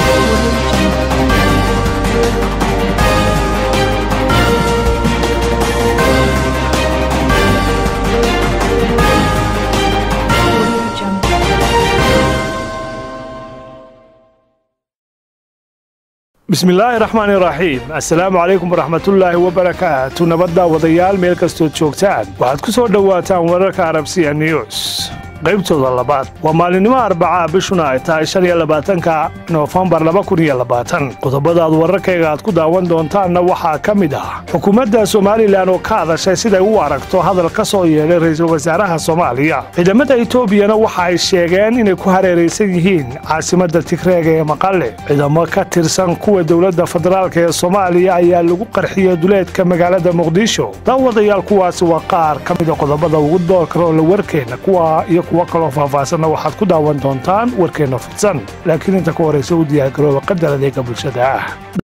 bismillaahi raxmaani raxiim assalaamu calaykum waraxmatullaahi wabarakaatu nabadda wadayaal meel kastood joogtaan waxaad ku soo dhowaataan wararka arabsiya news qaybtooda labaad waa maalinimo arbacaa bishuna ay tahay shan iyo labaatanka noofembar laba kun iyo labaatan qodobadaad wararkayga aad ku daawan doontaanna waxaa ka mid ah xukuumadda somalilan oo ka hadashay siday u aragto hadal ka soo yeedhay ra'iisul wasaaraha soomaaliya ciidamada etoobiyana waxa ay sheegeen inay ku hareeraysan yihiin caasimadda tigreega ee maqale ciidamo ka tirsan kuwa dowladda federaalka ee soomaaliya ayaa lagu qarxiyey duleedka magaalada muqdisho daawadayaal kuwaasi waa qaar ka mida qodobada ugu doorka roola warkeenna kuwa iyo kuwo kaloo faahfaahsanna waxaad ku daawan doontaan warkeenna fidsan laakiin inta ka horaysa u diyaargarooba qadar adeega bulshada ah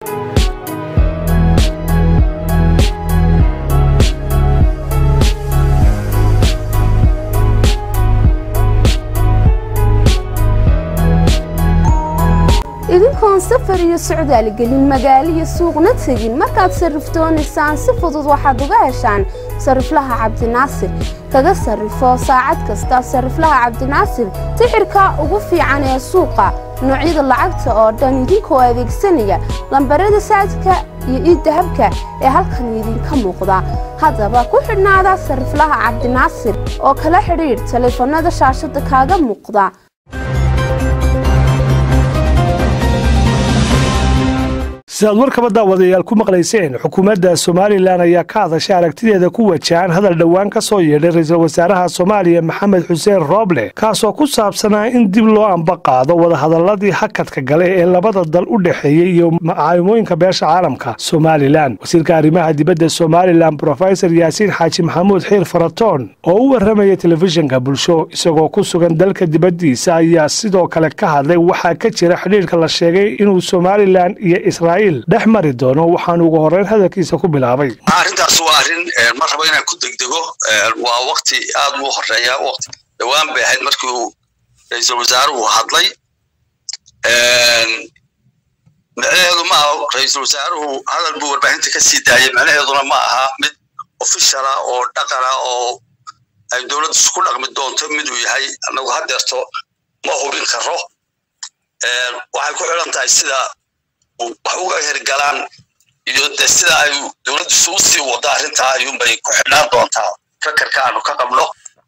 idinkoon safar iyo socdaal gelin magaalo iyo suuqna tegin markaad sarrifdoonaysaan si fudud waxaad uga heshaan sarriflaha cabdinaasir kaga sarrifo saacad kasta sarriflaha cabdinaasir sixirka ugu fiican ee suuqa noocyada lacagta oo dhan idinkoo adeegsanaya lambarada saadka iyo iiddahabka ee halkan idinka muuqda haddaba ku xidhnaada sarriflaha cabdinaasir oo kala xidhiidh taleefannada shaashadda kaaga muuqda sidaad warkaba daawadayaal ku maqlayseen xukuumadda somalilan ayaa ka hadashay aragtideeda ku wajahan hadal dhowaan ka soo yeedhay ra'iisul wasaaraha soomaaliya maxamed xuseen rooble kaasoo ku saabsanaa in dib loo amba qaado wadahadalladii hakadka gale ee labada dal u dhexeeyey iyo macaamooyinka beesha caalamka somalilan wasiirka arrimaha dibadda somalilan brofesor yaasiin xaaji maxamuud xiir faratoon oo u warramaya telefishinka bulsho isagoo ku sugan dalka dibaddiisa ayaa sidoo kale ka hadlay waxaa ka jira xidhiirka la sheegay inuu somalilan iyo israa'iil dhex mari doono waxaan ugu horreyn hadalkiisa ku bilaabay arrintaas waa arrin ma rabo inaan ku degdego waa wakti aad u horeeya waqti dhowaan bay ahayd markii uu ra-iisul wasaaruhu hadlay micnaheedu ma aha ra-iisul wasaaruhu hadal buu warbaahinta ka sii daayay micnaheeduna ma aha mid ofishala oo dhaqana oo ay dowladdu isku dhaqmi doonto miduu yahay annagu hadeerto ma hubin karo waxay ku xidhan tahay sida wax uga hergalaan iyo de sida ay dowladdu isugu sii wado arrintaa ayuunbay ku xidhnaan doontaa fakarka aanu ka qabno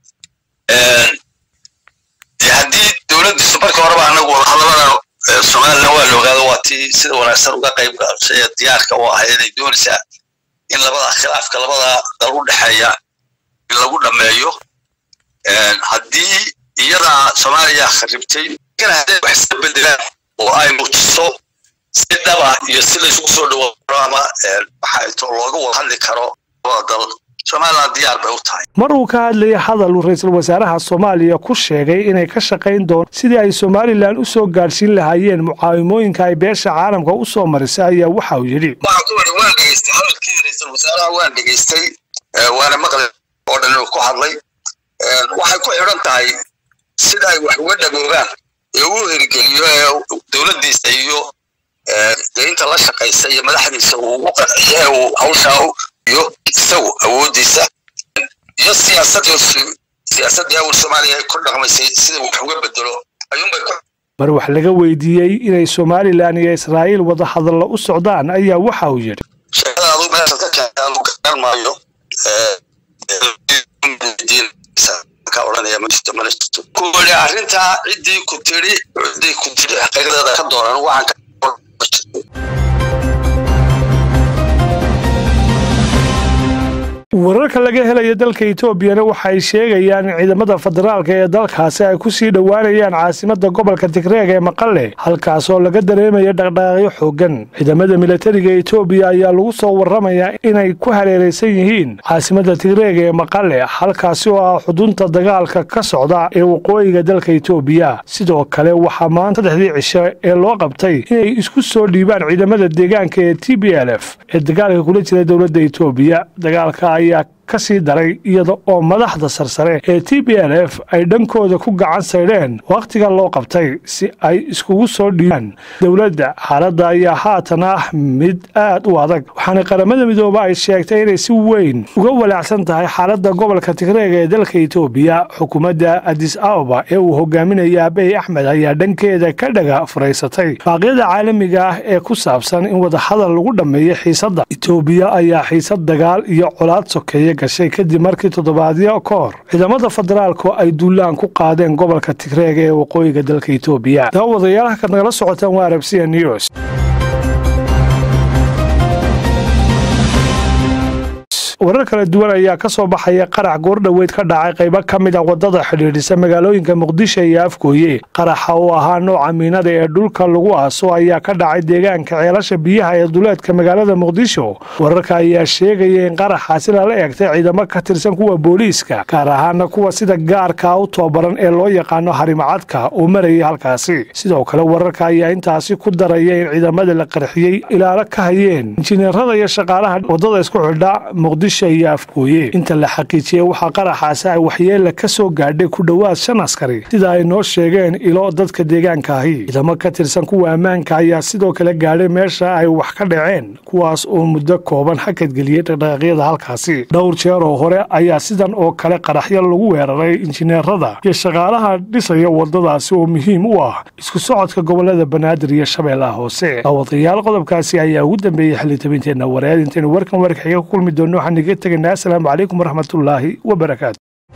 de haddii dowladdiisu marka horeba anagu wadahadalada somalilan waa la ogaado waa tii sida wanaagsan uga qayb gashay ee diyaarka u ahayd ay doonaysaa in labada khilaafka labada dal u dhexeeya in lagu dhameeyo haddii iyadaa soomaaliya kharibtay hadday wax iska bedelaan oo ay muujiso si dhaba iyo si laysugu soo dhawaaro ama maxaa looga wada hadli karo labada dal somaliland diyaar bay u tahay mar uu ka hadlayay hadal uu ra'iisul wasaaraha soomaaliya ku sheegay inay ka shaqayn doon sidii ay somalilan u soo gaadhsiin lahaayeen mucaawimooyinka ay beesha caalamka u soo marisay ayaa waxa uu yidhi waxaan ku wari waan dhegeystay hadalkii ra'iisul wasaaraha waan dhegeystay waana maqlay oo dhan uu ku hadlay waxay ku xidhan tahay sida ay wax uga dhagoobaan ee uu hirgeliyo ee dowladdiisa iyo dee inta la shaqaysa iyo madaxdiisa uu ugu qanciyo ee uu hawshaa iyo isagu awooddiisa iyo siyaasadda siyaasaddii awal soomaaliya ay ku dhaqmaysay sida wax uga bedelo ayuunbay ku mar wax laga weydiiyey inay somalilan iyo israa'iil wada hadallo u socdaan ayaa waxa uu yidhi sheekada aduu meesha ka keenta aanu garan maayo ka odhanaya ma jirto mana jirto ku yidhi arrintaa ciddii ku tidhi ciddii ku tidhi xaqiiqdeeda ka doonan waxaan ka wararka laga helaya dalka etoobiyana waxay sheegayaan in ciidamada federaalka ee dalkaasi ay ku sii dhowaanayaan caasimadda gobolka tigreeg ee maqale halkaasoo laga dareemaya dhaqdhaqaaqyo xooggan ciidamada milatariga etoobiya ayaa lagu soo warramayaa inay ku hareeraysan yihiin caasimadda tigreeg ee maqale halkaasi oo ah xudunta dagaalka ka socda ee waqooyiga dalka etoobiya sidoo kale waxaa maanta saddexdii cisho ee loo qabtay inay isku soo dhiibaan ciidamada deegaanka ee t b l f ee dagaalka kula jira dowladda etoobiya dagaalka ayaa ka sii daray iyada oo madaxda sarsare ee t b l f ay dhankooda ku gacan saydheen wakhtiga loo qabtay si ay iskugu soo dhiibaan dowladda xaaladda ayaa haatan ah mid aad u adag waxaana qaramada midoobe ay sheegtay inay si weyn uga walaacsan tahay xaaladda gobolka tigreega ee dalka etoobiya xukuumadda adis ababa ee uu hogaaminaya abiy axmed ayaa dhankeeda ka dhaga furaysatay baaqyada caalamiga ah ee ku saabsan in wadahadal lagu dhammeeyo xiisadda etoobiya ayaa xiisad dagaal iyo colaad sokeeye gashay kadib markii toddobaadyo ka hor ciidamada federaalku ay duulaan ku qaadeen gobolka tigreega ee waqooyiga dalka etoobiya daawadayaalaha kad nagala socotaan waa arabsiya news warar kala duwan ayaa ka soo baxaya qarax goordhoweyd ka dhacay qaybo ka mid a wadada xidhiidhisa magaalooyinka muqdisho iyo afgooye qaraxa oo ahaa nooca miinada ee dhulka lagu aaso ayaa ka dhacay deegaanka ceelasha biyaha ee duleedka magaalada muqdisho wararka ayaa sheegaya in qaraxaasi lala eegtay ciidamo ka tirsan kuwa booliiska gaar ahaana kuwa sida gaarkaa u tababaran ee loo yaqaano harimacadka oo marayay halkaasi sidoo kale wararka ayaa intaasi ku daraya in ciidamada la qarxiyey ilaalo ka hayeen injineerada iyo shaqaalaha wadada isku xidha muqdisho iyo afgooye inta la xaqiijiyey waxaa qaraxaasi ay waxyeela ka soo gaadhay ku dhowaad shan askari sida ay noo sheegeen ilo dadka deegaanka ahi ciidamo ka tirsan kuwa ammaanka ayaa sidoo kale gaadhay meesha ay wax ka dhaceen kuwaas oo muddo kooban hakadgeliyey dhaqdhaqaaqyada halkaasi dhowr jeer oo hore ayaa sidan oo kale qaraxyo lagu weeraray injineerada iyo shaqaalaha dhisaya wadadaasi oo muhiim u ah isku socodka gobolada banaadir iyo shabeellaha hoose daawadayaal qodobkaasi ayaa ugu dambeeyey xilitabinteenna wareed intaynu warkan warkaxiga ku kulmi doonno waxaan iga tegaynaa asalaamu calaykum waraxmatullaahi wabarakaatu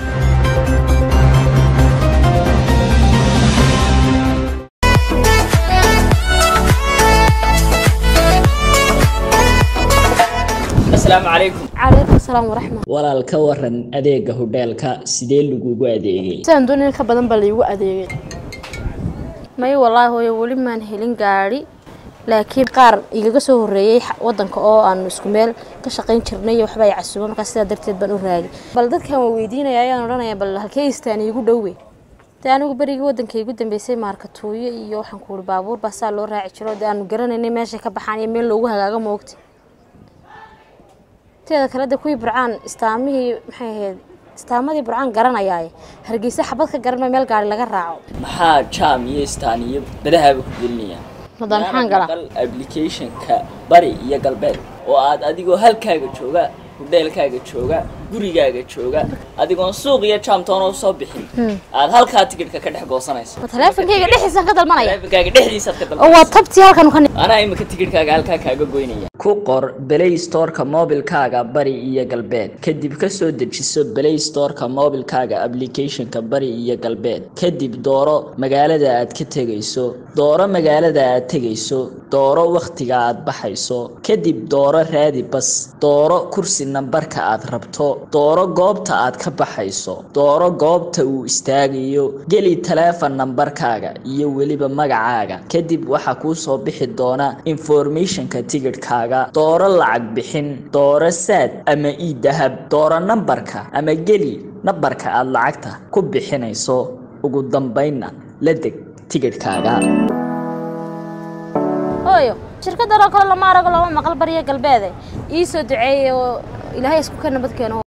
asalaamu calaykum calaykum salaam waraxmat walaal ka waran adeega hodheelka sidee lagugu adeegay sidaan doon in ka badan baa laigu adeegay may wallaahi hooyo weli maan helin gaadhi laakiin qaar igaga soo horreeyey wadanka oo aanu isku meel ka shaqayn jirnay waxba ay casuuba markaa sidaa darteed baan u raagay bal dadkan waa weydiinaya ayaan odhanaya bal halkee istaan iigu dhowe dee anigu berigii wadanka igu dambeysay maarkatuuyo iyo waxaan ku uri baabuur baa saa loo raaci jiro dee aanu garanaynay meeshay ka baxaan iyo meel loogu hagaago moogta teeda kale de kuwii burcaan istaamihii maxay ahayd istaamadii burcaan garanayaaye hargeysa xabad ka garanma meel gaari laga raaco maxaa jaam iyo istaan iyo badahaaba ku gelinayaan hadda maxaan galaa maqal applicationka bari iyo galbeed oo aad adigoo halkaaga jooga hudheelkaaga jooga gurigaaga jooga adigoon suuq iyo jaamtoona usoo bixin aad halkaa tigidhka ka dhex goosanayso ma taleefonkayga dhexdiisaan ka dalmanaya taleefankaaga dhexdiisaad ka oo waa dalbanayso tabtii halkan ka anaa imika tigidhkaaga halkaa kaaga goynaya ku qor play storeka mobilkaaga bari iyo galbeed kadib ka soo dejiso play storeka mobilkaaga applicationka bari iyo galbeed kadib dooro magaalada aad ka tegayso dooro magaalada aad tegayso dooro wakhtiga aad baxayso kadib dooro raadi bas dooro kursi nambarka aad rabto dooro goobta aad ka baxayso dooro goobta uu istaagayo geli taleefon nambarkaaga iyo weliba magacaaga kadib waxaa kuu soo bixi doona informationka tigidhkaaga dooro lacag bixin dooro saad ama ii dahab dooro nambarka ama geli nambarka aad lacagta ku bixinayso ugu dambaynna la deg tigidhkaaga hooyo shirkadan oo kale lama arago lama maqal bariya galbeede ii soo duceeyey oo ilaahay isku ka nabad keeno